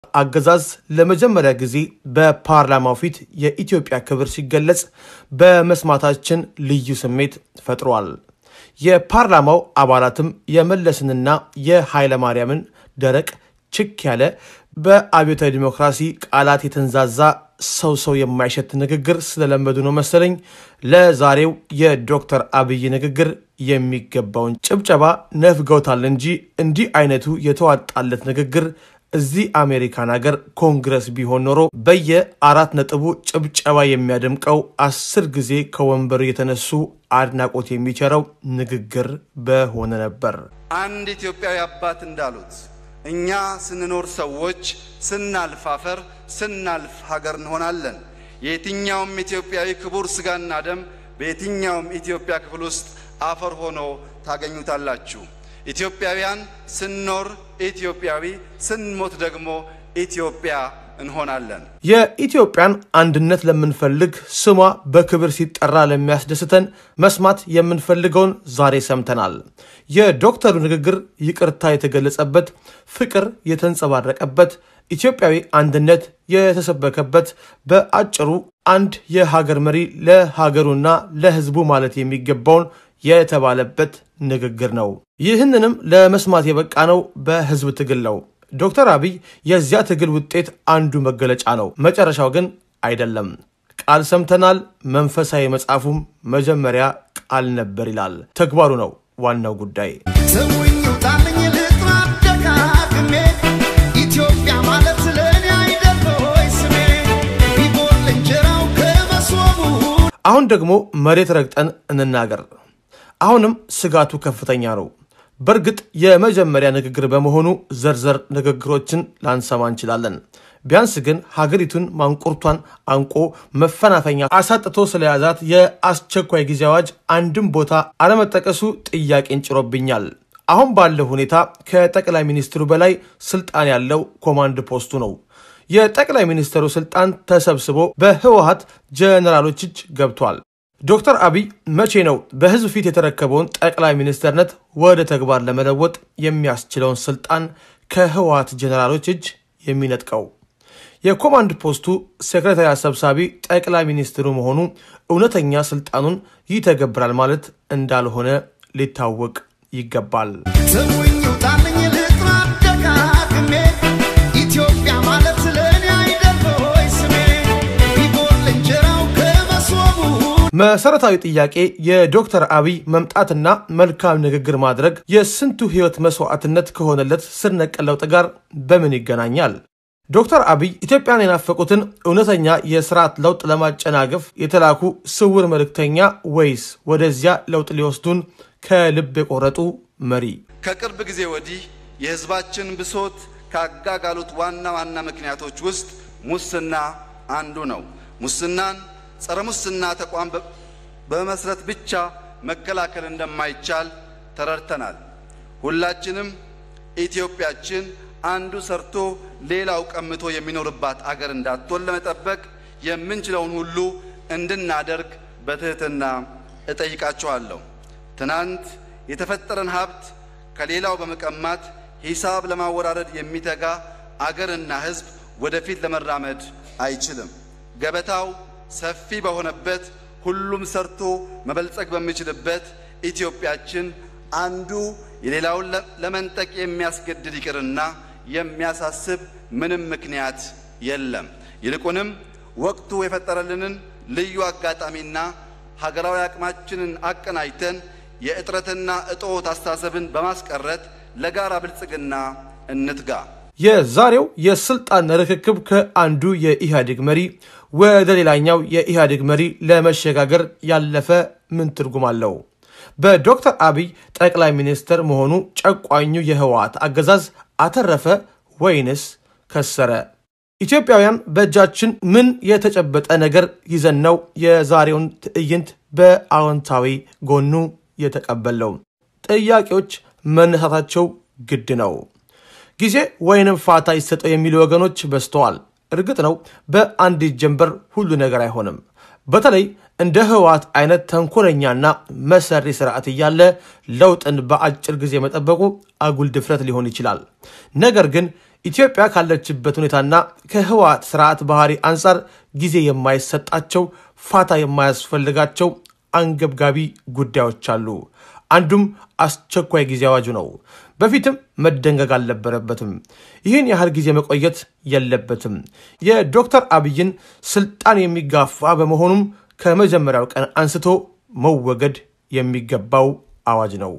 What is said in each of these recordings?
አገዛዝ ለመጀመሪያ ጊዜ በፓርላማው ፊት የኢትዮጵያ ክብር ሲገለጽ በመስማታችን ልዩ ስሜት ፈጥሯል። የፓርላማው አባላትም የመለስንና የኃይለማርያምን ደረቅ ችክ ያለ በአብዮታዊ ዲሞክራሲ ቃላት የተንዛዛ ሰው ሰው የማይሸት ንግግር ስለለመዱ ነው መሰለኝ ለዛሬው የዶክተር አብይ ንግግር የሚገባውን ጭብጨባ ነፍገውታል እንጂ እንዲህ አይነቱ የተዋጣለት ንግግር እዚህ አሜሪካን ሀገር ኮንግረስ ቢሆን ኖሮ በየአራት ነጥቡ ጭብጨባ የሚያደምቀው አስር ጊዜ ከወንበሩ የተነሱ አድናቆት የሚቸረው ንግግር በሆነ ነበር። አንድ ኢትዮጵያዊ አባት እንዳሉት እኛ ስንኖር ሰዎች፣ ስናልፍ አፈር፣ ስናልፍ ሀገር እንሆናለን። የየትኛውም ኢትዮጵያዊ ክቡር ስጋና ደም በየትኛውም ኢትዮጵያ ክፍል ውስጥ አፈር ሆኖ ታገኙታላችሁ። ኢትዮጵያውያን ስንኖር ኢትዮጵያዊ፣ ስንሞት ደግሞ ኢትዮጵያ እንሆናለን። የኢትዮጵያን አንድነት ለምንፈልግ ስሟ በክብር ሲጠራ ለሚያስደስተን መስማት የምንፈልገውን ዛሬ ሰምተናል። የዶክተሩ ንግግር ይቅርታ የተገለጸበት፣ ፍቅር የተንጸባረቀበት፣ ኢትዮጵያዊ አንድነት የተሰበከበት፣ በአጭሩ አንድ የሀገር መሪ ለሀገሩና ለሕዝቡ ማለት የሚገባውን የተባለበት ንግግር ነው። ይህንንም ለመስማት የበቃ ነው በህዝብ ትግል ነው። ዶክተር አብይ የዚያ ትግል ውጤት አንዱ መገለጫ ነው። መጨረሻው ግን አይደለም። ቃል ሰምተናል። መንፈሳዊ መጽሐፉም መጀመሪያ ቃል ነበር ይላል። ተግባሩ ነው ዋናው ጉዳይ። ስሙኝ ውጣልኝ ልጥራ ደጋግሜ ኢትዮጵያ ማለት ለእኔ አይደል ሆይ ስሜ ቢጎል እንጀራው ከመሶቡ አሁን ደግሞ መሬት ረግጠን እንናገር። አሁንም ስጋቱ ከፍተኛ ነው። በእርግጥ የመጀመሪያ ንግግር በመሆኑ ዘርዘር ንግግሮችን ላንሰማ እንችላለን። ቢያንስ ግን ሀገሪቱን ማንቁርቷን አንቆ መፈናፈኛ አሳጥቶ ስለያዛት የአስቸኳይ ጊዜ አዋጅ አንድም ቦታ አለመጠቀሱ ጥያቄን ጭሮብኛል። አሁን ባለው ሁኔታ ከጠቅላይ ሚኒስትሩ በላይ ስልጣን ያለው ኮማንድ ፖስቱ ነው። የጠቅላይ ሚኒስትሩ ስልጣን ተሰብስቦ በህወሀት ጀነራሎች እጅ ገብቷል። ዶክተር አብይ መቼ ነው በህዝብ ፊት የተረከበውን ጠቅላይ ሚኒስትርነት ወደ ተግባር ለመለወጥ የሚያስችለውን ስልጣን ከህወሀት ጀነራሎች እጅ የሚነጥቀው? የኮማንድ ፖስቱ ሴክሬታሪያት ሰብሳቢ ጠቅላይ ሚኒስትሩ መሆኑ እውነተኛ ስልጣኑን ይተገብራል ማለት እንዳልሆነ ሊታወቅ ይገባል። ስሙኝ ውጣልኝ ልጥራ ደጋግሜ ኢትዮጵያ ማለት ለእኔ አይደል ሆይ ስሜ ቢጎል እንጀራው ከመሶቡ መሰረታዊ ጥያቄ የዶክተር አብይ መምጣትና መልካም ንግግር ማድረግ የስንቱ ህይወት መስዋዕትነት ከሆነለት ስር ነቀል ለውጥ ጋር በምን ይገናኛል? ዶክተር አብይ ኢትዮጵያን የናፈቁትን እውነተኛ የስርዓት ለውጥ ለማጨናገፍ የተላኩ ስውር መልእክተኛ ወይስ ወደዚያ ለውጥ ሊወስዱን ከልብ የቆረጡ መሪ? ከቅርብ ጊዜ ወዲህ የህዝባችን ብሶት ካጋጋሉት ዋና ዋና ምክንያቶች ውስጥ ሙስና አንዱ ነው። ሙስናን ጸረ ሙስና ተቋም በ- በመመስረት ብቻ መከላከል እንደማይቻል ተረድተናል። ሁላችንም ኢትዮጵያችን አንዱ ሰርቶ ሌላው ቀምቶ የሚኖርባት አገር እንዳትሆን ለመጠበቅ የምንችለውን ሁሉ እንድናደርግ በትህትና እጠይቃችኋለሁ። ትናንት የተፈጠረን ሀብት ከሌላው በመቀማት ሂሳብ ለማወራረድ የሚተጋ አገርና ሕዝብ ወደፊት ለመራመድ አይችልም። ገበታው ሰፊ በሆነበት ሁሉም ሰርቶ መበልጸግ በሚችልበት ኢትዮጵያችን አንዱ የሌላውን ለ- ለመንጠቅ የሚያስገድድ ይቅርና የሚያሳስብ ምንም ምክንያት የለም። ይልቁንም ወቅቱ የፈጠረልንን ልዩ አጋጣሚና ሀገራዊ አቅማችንን አቀናጅተን የእጥረትና እጦት አስተሳሰብን በማስቀረት ለጋራ ብልጽግና እንትጋ። የዛሬው የስልጣን ርክክብ ከአንዱ የኢህአዴግ መሪ ወደ ሌላኛው የኢህአዴግ መሪ ለመሸጋገር ያለፈ ምን ትርጉም አለው? በዶክተር አብይ ጠቅላይ ሚኒስትር መሆኑ ጨቋኙ የህወሓት አገዛዝ አተረፈ ወይንስ ከሰረ? ኢትዮጵያውያን በእጃችን ምን የተጨበጠ ነገር ይዘን ነው የዛሬውን ትዕይንት በአዎንታዊ ጎኑ የተቀበለው? ጥያቄዎች መነሳታቸው ግድ ነው። ጊዜ ወይንም ፋታ ይሰጠው የሚሉ ወገኖች በዝተዋል። እርግጥ ነው በአንዲት ጀንበር ሁሉ ነገር አይሆንም። በተለይ እንደ ህወሓት አይነት ተንኮለኛና መሰሪ ስርዓት እያለ ለውጥን በአጭር ጊዜ መጠበቁ አጉል ድፍረት ሊሆን ይችላል። ነገር ግን ኢትዮጵያ ካለችበት ሁኔታና ከህወሓት ስርዓት ባህሪ አንጻር ጊዜ የማይሰጣቸው ፋታ የማያስፈልጋቸው አንገብጋቢ ጉዳዮች አሉ። አንዱም አስቸኳይ ጊዜ አዋጁ ነው። በፊትም መደንገግ አልነበረበትም። ይህን ያህል ጊዜ መቆየት የለበትም። የዶክተር አብይን ስልጣን የሚጋፋ በመሆኑም ከመጀመሪያው ቀን አንስቶ መወገድ የሚገባው አዋጅ ነው።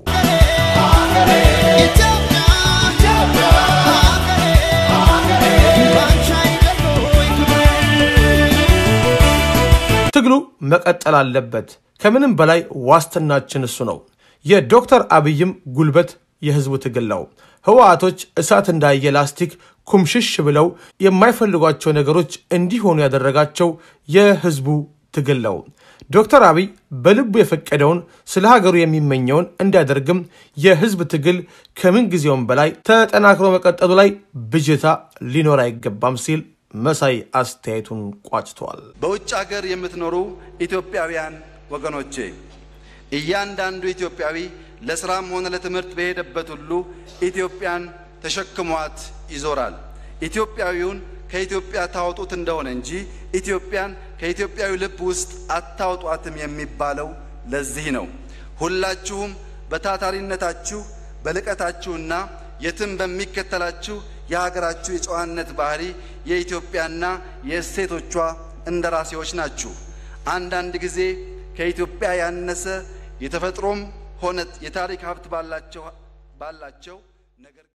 ትግሉ መቀጠል አለበት። ከምንም በላይ ዋስትናችን እሱ ነው። የዶክተር አብይም ጉልበት የህዝቡ ትግል ነው። ህወሓቶች እሳት እንዳየ ላስቲክ ኩምሽሽ ብለው የማይፈልጓቸው ነገሮች እንዲሆኑ ያደረጋቸው የህዝቡ ትግል ነው። ዶክተር አብይ በልቡ የፈቀደውን ስለ ሀገሩ የሚመኘውን እንዲያደርግም የህዝብ ትግል ከምን ጊዜውም በላይ ተጠናክሮ መቀጠሉ ላይ ብጅታ ሊኖር አይገባም ሲል መሳይ አስተያየቱን ቋጭተዋል። በውጭ ሀገር የምትኖሩ ኢትዮጵያውያን ወገኖቼ እያንዳንዱ ኢትዮጵያዊ ለስራም ሆነ ለትምህርት በሄደበት ሁሉ ኢትዮጵያን ተሸክሟት ይዞራል። ኢትዮጵያዊውን ከኢትዮጵያ ታወጡት እንደሆነ እንጂ ኢትዮጵያን ከኢትዮጵያዊ ልብ ውስጥ አታውጧትም የሚባለው ለዚህ ነው። ሁላችሁም በታታሪነታችሁ በልቀታችሁና የትም በሚከተላችሁ የሀገራችሁ የጨዋነት ባህሪ የኢትዮጵያና የእሴቶቿ እንደራሴዎች ናችሁ። አንዳንድ ጊዜ ከኢትዮጵያ ያነሰ የተፈጥሮም ሆነ የታሪክ ሀብት ባላቸው ባላቸው ነገር